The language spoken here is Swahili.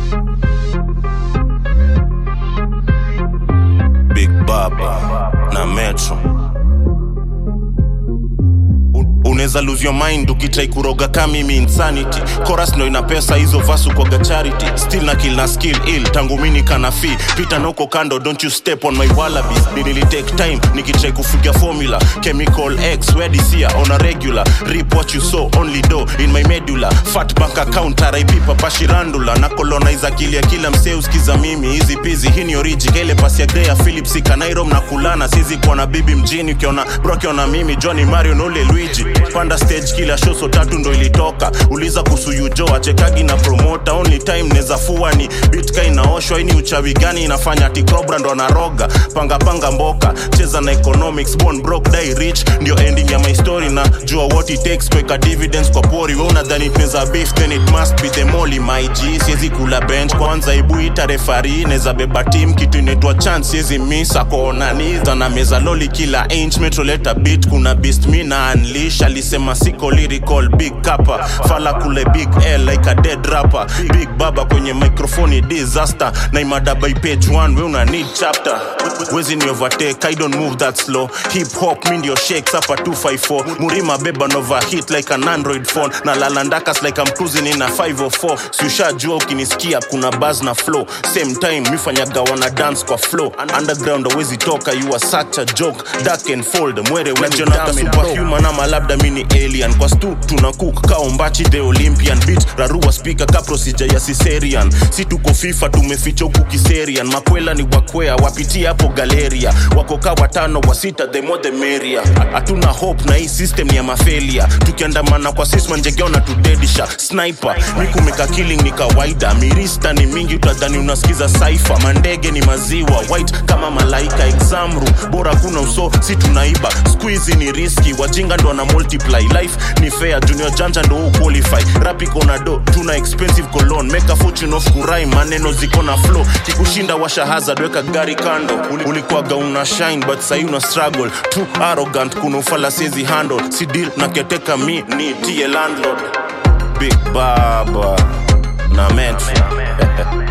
Big Baba na Metro. unaweza lose your mind ukitrai kuroga ka mimi insanity chorus ndo ina pesa hizo vasu kwaga charity still na kill na skill ill tangu mini kana fi pita noko kando don't you step on my wallabies nili take time nikitrai kufiga formula chemical x wedisia on a regular rip what you saw only do in my medulla fat bank account rip papashirandula na colonize akili ya kila msee usikiza mimi hizi pizi hii ni oriji kaile pasi ya grea philips ikanairom na kulana sizi kuwa na bibi mjini ukiona bro akiona mimi johnny mario nole luigi panda stage kila show so tatu ndo ilitoka uliza kuhusu yujo achekagi na promota only time neza fua ni bitka inaoshwa ini uchawi gani inafanya ati cobra ndo anaroga panga panga mboka cheza na economics born broke die rich ndio ending ya my story na jua what it takes kuweka dividends kwa pori we unadhani tunaweza beef then it must be the molly my g siwezi kula bench kwanza ibu ita refari neza beba team kitu inaitwa chance siwezi miss akoonaniza na meza loli kila inch metroleta beat kuna beast mi na unleash alisema siko lyrical big kapa fala kule big l like a dead rapper big baba kwenye microphone disaster na imada by page one we una need chapter wezi ni overtake i don't move that slow hip hop mi ndio shakes hapa 254 murima beba nova hit like an android phone na lalandakas like I'm cruising in a 504 siushajua ukinisikia kuna buzz na flow same time mifanyaga wana dance kwa flow underground awezi toka you are such a joke dark and fold mwere wenjonaga superhuman ama labda mini alien kwa stu tuna cook kaombachi the olympian beat rarua speaker ka procedure ya siserian si tuko fifa tumeficha huku kiserian makwela ni wakwea wapitia hapo galeria wakoka watano wa sita the more the merrier hatuna hope na hii system ni ya mafelia tukiandamana kwa sisma njegeona tudedisha sniper mikumeka killing ni kawaida mirista ni mingi utadhani unasikiza saifa mandege ni maziwa white kama malaika examru bora kuna uso si tunaiba squeezy ni riski wajinga ndo na multiply life ni fair junior janja ndo huu qualify rap iko na do tuna expensive cologne make a fortune of kurai maneno ziko na flow kikushinda washa hazard weka gari kando Uli- ulikuwaga una shine but sahi una struggle too arrogant kuna ufala siezi handle si deal na keteka mi ni tie landlord big baba na metro